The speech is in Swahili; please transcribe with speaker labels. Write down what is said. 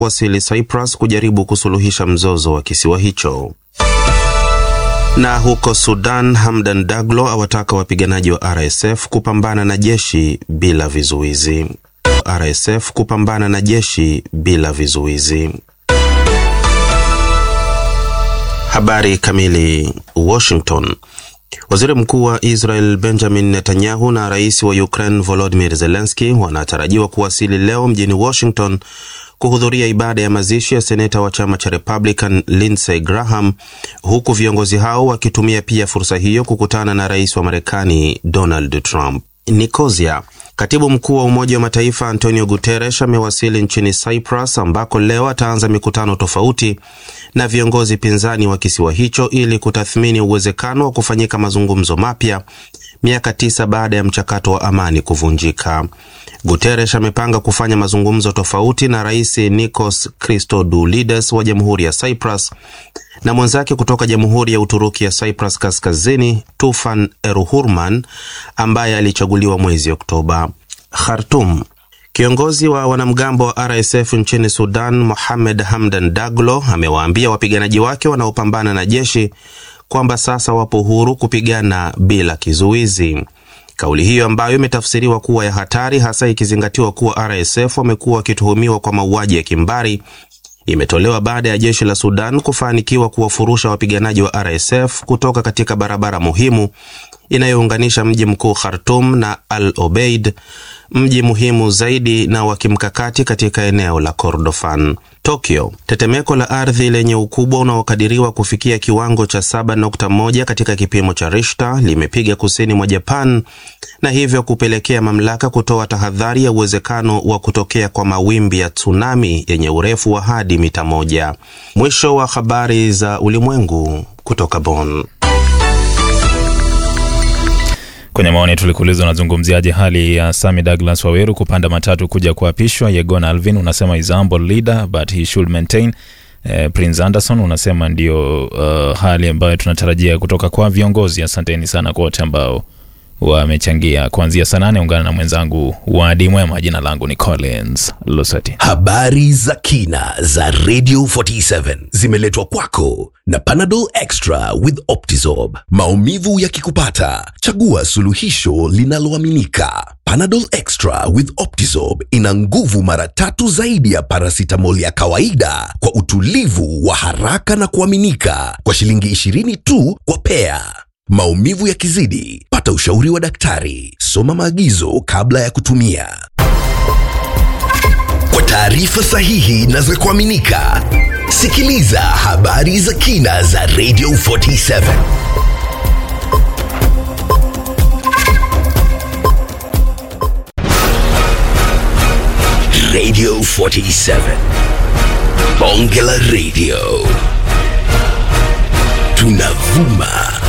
Speaker 1: wasili Cyprus kujaribu kusuluhisha mzozo wa kisiwa hicho. Na huko Sudan, Hamdan Daglo awataka wapiganaji wa RSF kupambana na jeshi bila vizuizi. RSF kupambana na jeshi bila vizuizi. Habari kamili. Washington. Waziri Mkuu wa Israel Benjamin Netanyahu na Rais wa Ukraine Volodymyr Zelensky wanatarajiwa kuwasili leo mjini Washington kuhudhuria ibada ya mazishi ya seneta wa chama cha Republican Lindsey Graham, huku viongozi hao wakitumia pia fursa hiyo kukutana na rais wa Marekani Donald Trump. Nikozia. Katibu mkuu wa Umoja wa Mataifa Antonio Guterres amewasili nchini Cyprus ambako leo ataanza mikutano tofauti na viongozi pinzani wa kisiwa hicho ili kutathmini uwezekano wa kufanyika mazungumzo mapya miaka tisa baada ya mchakato wa amani kuvunjika. Guterres amepanga kufanya mazungumzo tofauti na Rais Nikos Christodoulides wa Jamhuri ya Cyprus na mwenzake kutoka Jamhuri ya Uturuki ya Cyprus Kaskazini Tufan Eruhurman ambaye alichaguliwa mwezi Oktoba. Khartoum. Kiongozi wa wanamgambo wa RSF nchini Sudan Mohamed Hamdan Daglo amewaambia wapiganaji wake wanaopambana na jeshi kwamba sasa wapo huru kupigana bila kizuizi. Kauli hiyo ambayo imetafsiriwa kuwa ya hatari, hasa ikizingatiwa kuwa RSF wamekuwa wakituhumiwa kwa mauaji ya kimbari, imetolewa baada ya jeshi la Sudan kufanikiwa kuwafurusha wapiganaji wa RSF kutoka katika barabara muhimu inayounganisha mji mkuu Khartoum na Al Obeid, mji muhimu zaidi na wa kimkakati katika eneo la Kordofan. Tokyo. Tetemeko la ardhi lenye ukubwa unaokadiriwa kufikia kiwango cha 7.1 katika kipimo cha Richter limepiga kusini mwa Japan na hivyo kupelekea mamlaka kutoa tahadhari ya uwezekano wa kutokea kwa mawimbi ya tsunami yenye urefu wa hadi mita moja. Mwisho wa habari za ulimwengu kutoka Bonn.
Speaker 2: Kwenye maoni tulikuuliza, unazungumziaje hali ya Sami Douglas Waweru kupanda matatu kuja kuapishwa? Yegon Alvin unasema is a humble leader but he should maintain. Eh, Prince Anderson unasema ndio uh, hali ambayo tunatarajia kutoka kwa viongozi. Asanteni sana kwa wote ambao wamechangia kuanzia saa nane. Ungana na mwenzangu Wadi Mwema. Jina langu ni Collins Lusati.
Speaker 3: Habari za kina za Radio 47 zimeletwa kwako na Panadol Extra with Optizorb. Maumivu yakikupata, chagua suluhisho linaloaminika. Panadol Extra with Optizorb ina nguvu mara tatu zaidi ya paracetamol ya kawaida kwa utulivu wa haraka na kuaminika kwa shilingi 20 tu kwa pea. Maumivu yakizidi, pata ushauri wa daktari. Soma maagizo kabla ya kutumia. Kwa taarifa sahihi na za kuaminika, sikiliza habari za kina za Radio 47. Radio 47. Bonge la Radio. Tunavuma